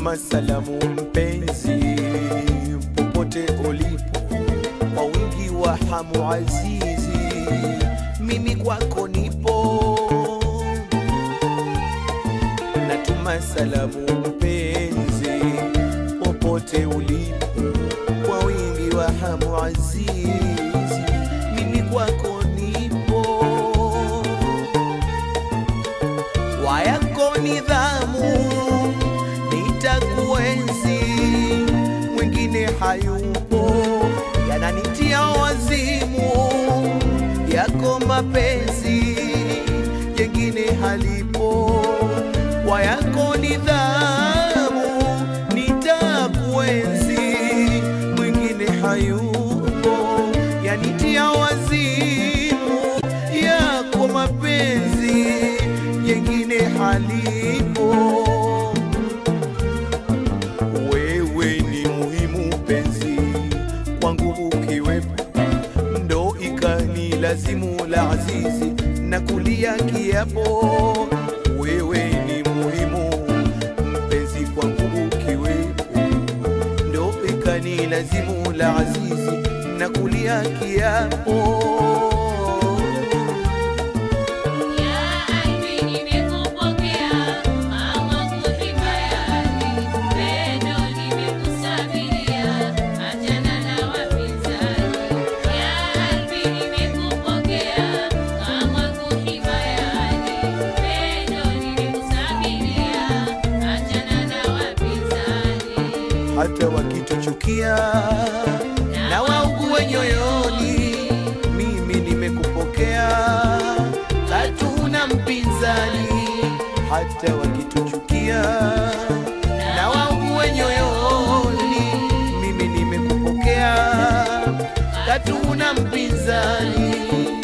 natuma salamu mpenzi, popote ulipo, kwa wingi wa hamu azizi, mimi kwako nipo. Natuma salamu mpenzi, popote ulipo, kwa wingi wa hamu azizi, mimi kwako nipo kwa yako nidhamu nitakuenzi, mwingine hayupo, yananitia wazimu yako mapenzi, jengine halipo. Kwa yako nidhamu nitakuenzi, mwingine hayupo, yanitia wazimu yako mapenzi, jengine halipo. Wewe ni muhimu penzi kwangu, ukiwepo ndo ikani lazimu la azizi na kulia kiapo. Wewe ni muhimu mpenzi kwangu, ukiwepo ndo ikani lazimu la azizi na kulia kiapo. Ya albi nimekupokea kama kuhimayani, pendo nimekusabiria, achana na wapinzani. Ya albi nimekupokea kama kuhimayani, pendo nimekusabiria, achana na wapinzani. hata wakituchukia na waugue nyoyoni, mimi nimekupokea, hatuna mpinzani. Hata wakituchukia na waugue nyoyoni, mimi nimekupokea, hatuna mpinzani.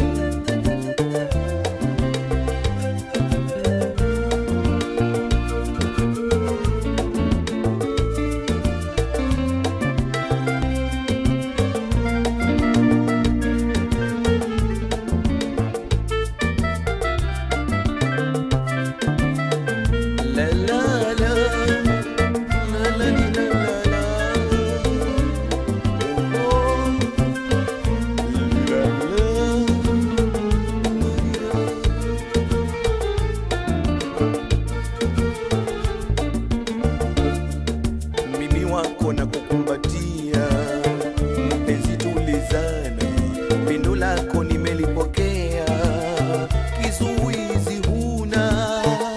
La la la, la la li, la la la. Oh, la la. Mimi wako na kukumbatia, mpenzi tulizana, pendo lako nimelipokea, kizuizi huna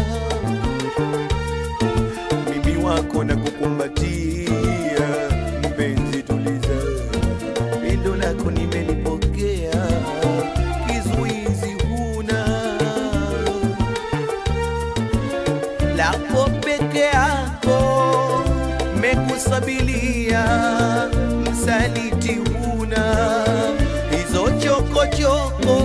mimi wako na kukumbatia, mpenzi tuliza, pendo lako nimelipokea, kizuizi huna, lako peke yako mekusabilia, msaliti huna, hizo chokochoko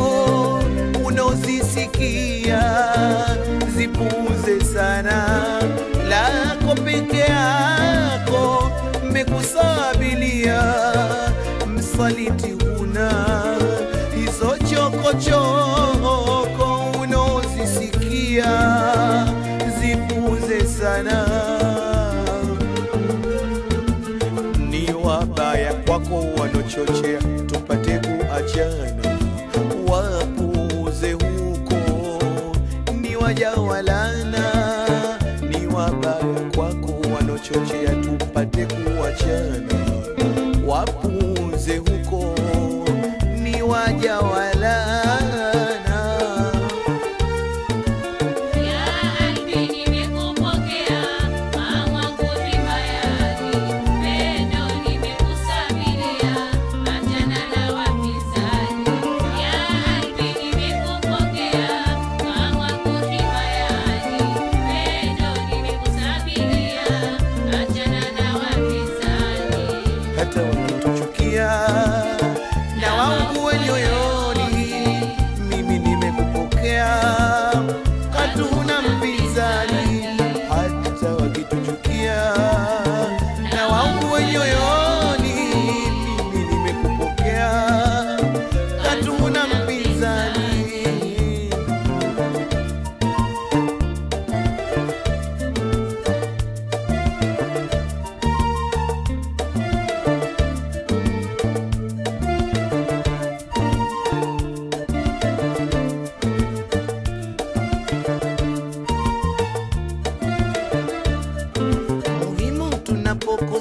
unaozisikia zipuuze sana, lako peke yako mekusabilia, msaliti huna, hizo chokochoko unaozisikia zipuuze sana ni wabaya kwako wanochochea tupate kuachana, wapuuze huko, ni wajawalana. Ni wabaya kwako wanochochea tupate kuachana, wapuuze huko, ni wajawalana. Ya albi nimekupokea kama kuhimayani, pendo nimekusabiria, achana na wapinzani. Ya albi nimekupokea kama kuhimayani, pendo nimekusabiria, achana na wapinzani. hata wakituchukia na waungue nyoyoni, mimi nimekupokea, hatuna mpinzani. Hata wakituchukia na waungue nyoyoni, mimi nimekupokea, hatuna mpinzani.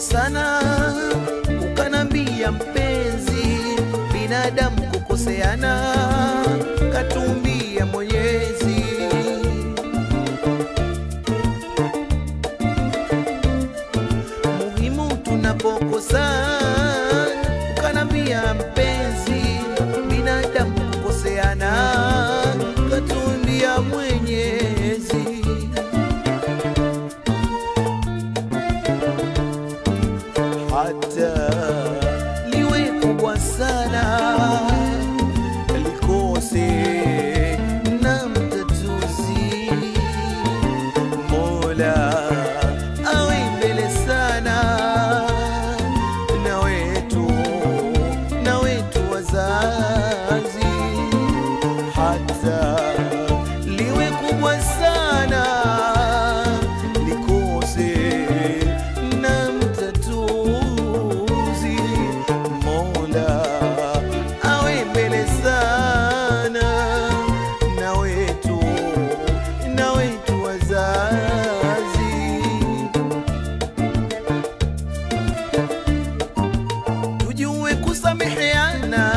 tunapokosana ukanambia mpenzi, binadamu kukoseana, katumbia Mwenyezi. Muhimu tunapokosana ukanambia mpenzi, binadamu kukoseana, katumbia Mwenyezi. hata liwe kubwa sana likose na mtatuzi, Mola awe mbele sana na wetu na wetu wazazi, hata liwe kubwa sana likose na mtatuzi, Mola awe mbele sana na wetu na wetu wazazi. tujue kusameheana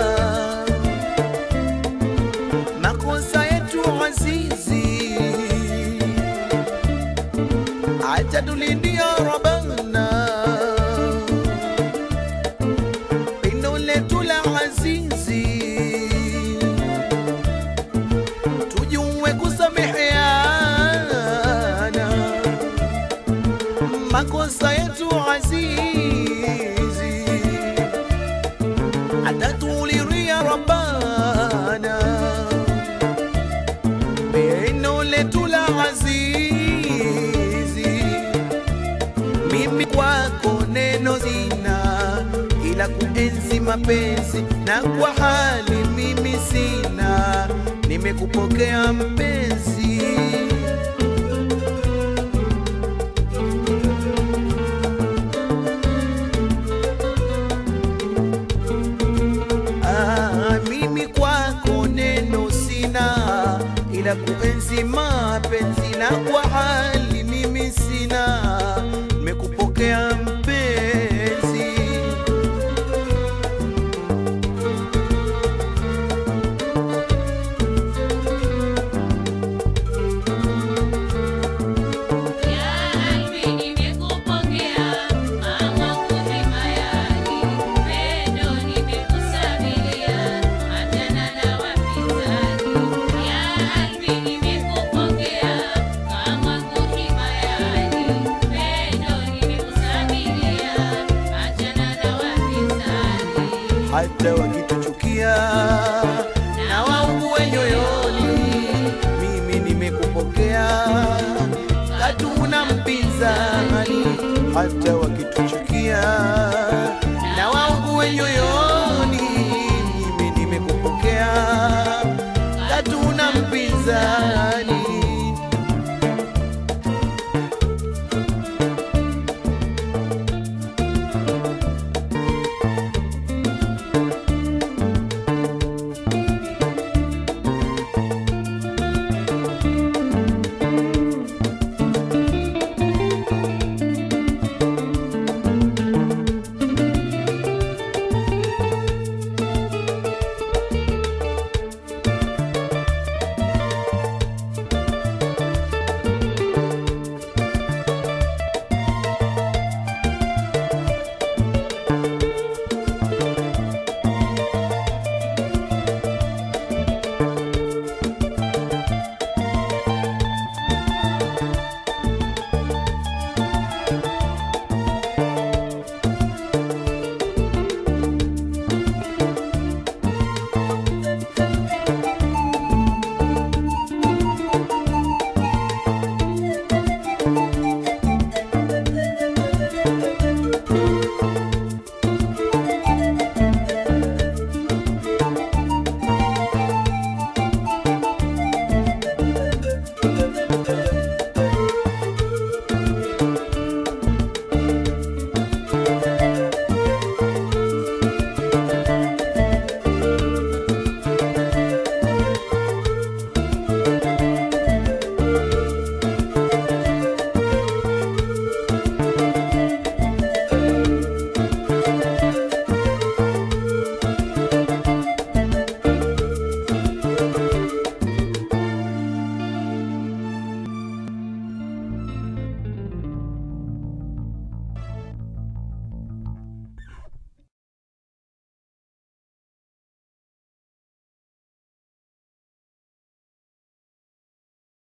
makosa yetu azizi, acha tulindia Rabbana pendo letu la azizi, tujue kusameheana makosa yetu azizi, atatuliria Rabbana pendo letu la azizi. Mimi kwako neno zina, ila kuenzi mapenzi na kwa hali mimi sina, nimekupokea mpenzi. Ah, mimi kwako neno sina, ila kuenzi mapenzi na kwa hali mimi sina, nimekupokea mpenzi. Ya albi nimekupokea kama kuhima yani pendo nimekusabilia achana na wapinzani Ya albi nimekupokea kama kuhima yani pendo nimekusabilia achana na wapinzani hata wakituchukia na waugue nyoyoni, mimi nimekupokea, hatuna mpinzani. Hata wakitu